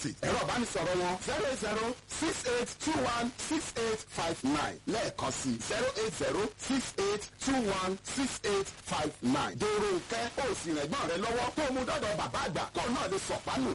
ẹ̀rọ ìbánisọ̀rọ̀ wọn zero eight zero six eight two one six eight five nine lẹ́ẹ̀kan sí zero eight zero six eight two one six eight five nine. dèrò nkẹ́ ó sì rẹ̀gbọ́n rẹ lọ́wọ́ tó mú dọ́dọ̀ bàbá àgbà kó náà lè sọ̀pánù.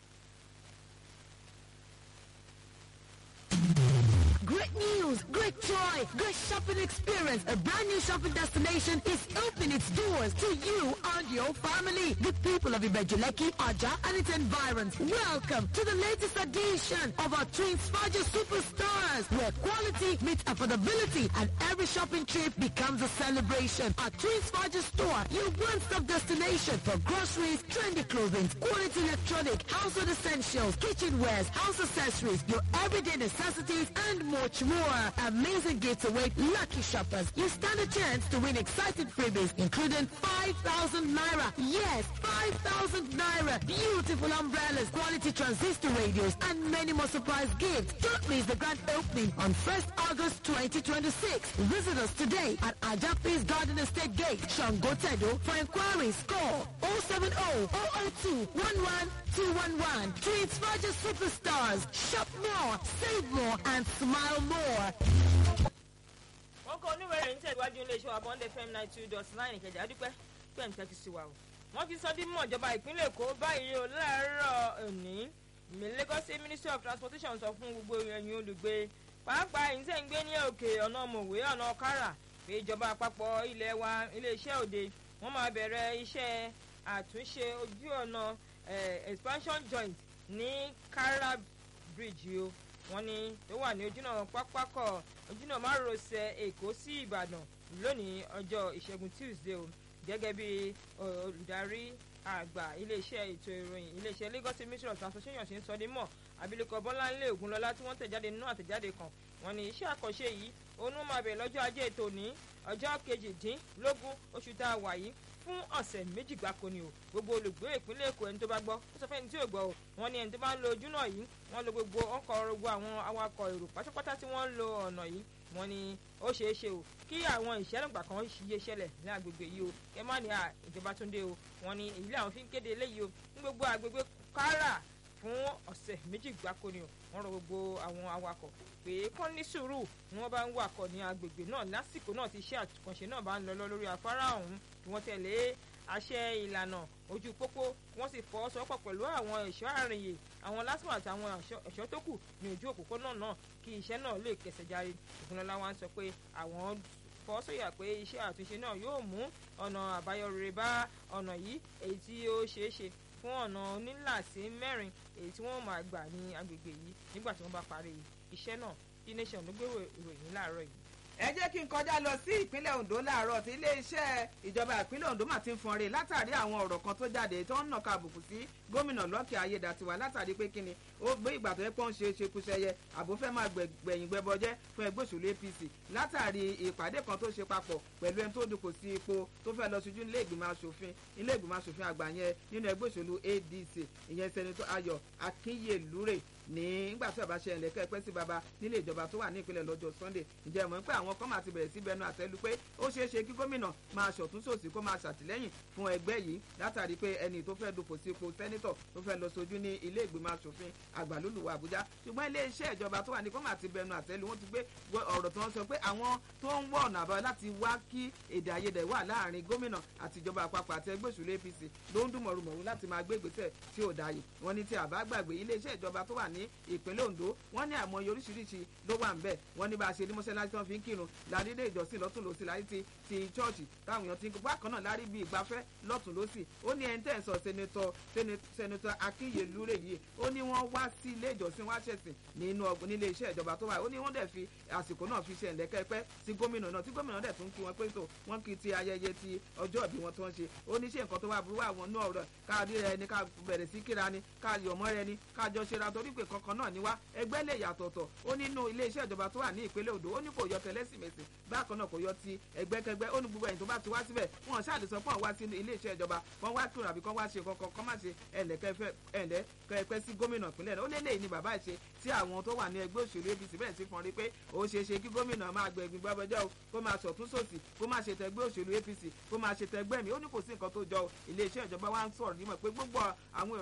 Great news, great joy, great shopping experience. A brand new shopping destination is opening its doors to you and your family. The people of Ibejuleki, Aja, and its environs. Welcome to the latest edition of our Twins Faja Superstars, where quality meets affordability and every shopping trip becomes a celebration. Our Twins Faja store, your one-stop destination for groceries, trendy clothing, quality electronic, household essentials, kitchenwares, house accessories, your everyday necessities, and much more. Amazing gifts await lucky shoppers. You stand a chance to win exciting freebies, including 5,000 naira. Yes, 5,000 naira. Beautiful umbrellas, quality transistor radios, and many more surprise gifts. Don't miss the grand opening on 1st August 2026. Visit us today at Ajapis Garden Estate Gate, Shangotedo. For inquiries, call 070 002 11211. Treats Roger Superstars. Shop more, save more, and smile more. wọ́n kọ́ oníwèrè ń tẹ̀síwájú iléeṣẹ́ wa bond fm nine two dot nine ìkẹjà adúpẹ́ pé ń tẹ́tí sí wa o. wọ́n ti sọ dímọ̀ ìjọba ìpínlẹ̀ èkó báyìí o láàárọ̀ òní lagos state ministry of transportation sọ fún gbogbo ẹ̀yin olùgbé pàápàá ẹ̀yin tẹ̀ ń gbé ní òkè ọ̀nà mòwe ọ̀nà ọ̀kárà pé ìjọba àpapọ̀ ilẹ̀ wa iléeṣẹ́ òde wọ́n máa bẹ̀rẹ̀ iṣẹ́ àtúnṣe ojú ọ̀nà expansion joint ní kara bridge o wọ́n ní tó wà ní ojúnà pápákọ̀ ojúnà márosẹ̀ èkó sí ìbàdàn lónìí ọjọ́ ìṣẹ́gun tuesday o gẹ́gẹ́ bí olùdarí àgbà iléeṣẹ́ ètò ìròyìn iléeṣẹ́ lagos ministry of transportation ṣe ń sọ ní mọ̀ abilékọ bọ́láńlé ògúnlọ́lá tí wọ́n tẹ̀jáde nínú àtẹ̀jáde kan wọ́n ní iṣẹ́ àkànṣe yìí onú máa bẹ̀rẹ̀ lọ́jọ́ ajé tòní ọjọ́ kejìdínlógún oṣù tá a wà yìí fún ọ̀sẹ̀ méjì gbáko ni o gbogbo olùgbé ìpínlẹ̀ èkó ẹni tó bá gbọ́ ó sọ fẹ́ni tí ò gbọ́ o wọ́n ní ẹni tó bá ń lo ojú náà yìí wọ́n lo gbogbo ọkọ̀ gbogbo àwọn awakọ̀ èrò pátápátá tí wọ́n ń lo ọ̀nà yìí wọ́n ní ó ṣeé ṣe o kí àwọn ìṣẹ́lẹ̀gbà kan ṣiye ṣẹlẹ̀ ní agbègbè yìí o kẹ má ní ìjọba tó ń dé o wọ́n ní èyí làwọn fi ń kéde eléyìí o ní gbogbo agbègbè kára fún ọ̀sẹ̀ méjì gbáko ni o wọ́n rọ gbogbo àwọn awakọ̀ pé kán ní sùúrù ni wọ́n bá ń wakọ̀ ní agbègbè náà lásìkò náà tí iṣẹ́ àtúnṣe náà bá ń lọ lọ lórí afárá ọ̀hún kí wọ́n tẹ̀lé àṣẹ ìlànà ojú pópó wọ́n sì fọwọ́sowọ́pọ̀ pẹ̀lú àwọn ẹ̀ṣọ́ àrìnyè àwọn lásìmọ̀ àti àwọn ẹ̀ṣọ́ tó kù ní ojú òpópónà náà kí iṣẹ́ náà lè kẹsẹ̀ járe ìfúnlọ́lá wa ń sọ pé àwọn fọwọ́sọ̀yà pé iṣẹ́ àtúnṣe náà yóò mú ọ̀nà àbáyọ rere bá ọ̀nà yìí èyí tí ó ṣeé ṣe fún ọ̀nà onílàsí mẹ́rin èyí tí wọ́n máa gbà ní agbègbè yìí nígbà tí wọ́n bá parí iṣẹ́ náà tí nation ló gbé ìròyìn láàárọ̀ yìí ẹ jẹ́ kí n kọjá lọ sí ìpínlẹ̀ ondo láàárọ̀ tí iléeṣẹ́ ìjọba ìpínlẹ̀ ondo mà ti ń fọnre látàrí àwọn ọ̀rọ̀ kan tó jáde tó ń nàka àbùkù sí gómìnà lọ́kì ayédàtiwa látàrí pé kíni ó gbé ìgbà tó yẹ pọ́n ṣe ṣekúṣẹyẹ àbó fẹ́ máa gbẹ̀yìn gbẹbọjẹ́ fún ẹgbẹ́ òṣèlú apc látàrí ìpàdé kan tó ṣe papọ̀ pẹ̀lú ẹni tó dùnkò sí ipò tó fẹ́ lọ ṣojú ilé ìgbìmọ̀ asòfin ilé ìgbìmọ̀ asòfin àgbà yẹn nínú ẹgbẹ́ òṣèlú adc ìyẹn sẹ́nitọ́ ayọ̀ akínyèlúrè ní nígbà tí ọba ṣe ẹ̀lẹ́ kẹ́pẹ́ sí baba nílé ìjọba tó wà ní ìpínlẹ̀ lọ́jọ́ sunday ǹjẹ́ mọ̀ pé àwọn kan máa ti bẹ̀rẹ̀ sí bẹnu àtẹ́lu pé ó ṣeé ṣe kí gómìnà máa ṣọ̀tún sòsì kó máa ṣàtìlẹ́yìn fún ẹgbẹ́ yìí látàrí pé ẹni tó fẹ́ dupò sí ipò sẹ́nítọ̀ tó fẹ́ lọ sojú ní ilé ìgbìmọ̀ asòfin àgbà lólùwà àbújá ṣùgbọ́n ilé iṣẹ́ ìjọba tó wà ní kó máa ti bẹnu àtẹ́lu wọ́n ti gbé ọ̀rọ̀ tó ń sọ pé àwọn tó ń wọ ọ̀nà àbáyọ láti wá kí èdè àìyedè wà láàrin gómìnà àti ìjọba àpapọ̀ àti ẹgbẹ́ òṣèlú apc ló ń dùnmọ̀rùmọ̀rù láti máa gbé ìgbésẹ̀ tí ò dáyé wọ́n ní tí àbá gbàgbé ilé iṣẹ́ ìjọba tó wà ní ìpínlẹ̀ ondo wọ́n ní àmọye oríṣiríṣi ló wà ń bẹ̀ wọ́n ní bá a ṣe ní mọ́ṣáláṣí tó fi ń kírun ládídé ìjọsìn lọ́tún lọ́sì láyé ti ti chọ́ọ̀chì táwọn èèyàn ti ń bákan náà lárí bí ìgbafẹ́ lọ́tún lọ́sì ó ní ẹni tẹ́ ẹ̀ sọ sẹ́nitọ́ sẹ́nitọ́ akínyèlúrè yìí ó ní wọ́n wá sí ilé ìjọsìn wá ṣẹ̀sìn nínú ọgbọ̀n nílé iṣẹ́ ìjọba tó wà ó ní wọ́n dẹ̀ fi àsìkò náà fi ṣe ẹ̀lẹ́kẹ́pẹ́ sí gómìnà náà tí gómìnà dẹ̀ tún kí wọn pé tó wọ́n kí ti ayẹyẹ ti ọjọ́ ìbí wọn tó ń ṣe ó ní ṣe nǹkan tó wà burú àwọn náà rẹ̀ ká rí rẹ ni ká bẹ̀rẹ̀ sí kíra ni ká yọ̀mọ́ rẹ ni ká jọ ṣe ra torí pé kankan náà ni wá ẹgbẹ́ lè yàtọ̀tọ̀ ó nínú ilé iṣẹ́ ìjọba tó wà ní ìpínlẹ̀ odò ó ní kò yọ tẹlẹ́sìmẹ̀sì bákan náà kò yọ ti ẹgbẹ́kẹgbẹ́ ó ní gbogbo ẹ̀yìn tó bá ti wá síbẹ̀ wọn ṣáàlì sọ pé àwọn wá sí ilé iṣẹ́ ìjọba wọn wá kírun àbí kán wá ṣe kankan kán má ṣe ẹ̀lẹ́kẹ́fẹ́ sí gómìnà ìpínlẹ̀ náà ó lé lẹ́yìn ni bàbá ìṣe tí àwọn tó wà ní ẹgbẹ́ òṣèlú apc bẹ̀rẹ̀ sí fọn rí pé ó ṣeé ṣe kí gómìnà máa gbẹ̀gbìn gbọ́bọjọ́ o kó máa ṣọ̀tún sòsì kó máa ṣe tẹgbẹ́ òṣèlú apc kó máa ṣe tẹgbẹ́ mi ó ní kò sí nǹkan tó jọ ilé iṣẹ́ ìjọba wa ń sọ̀rọ̀ nímọ̀ pé gbogbo àwọn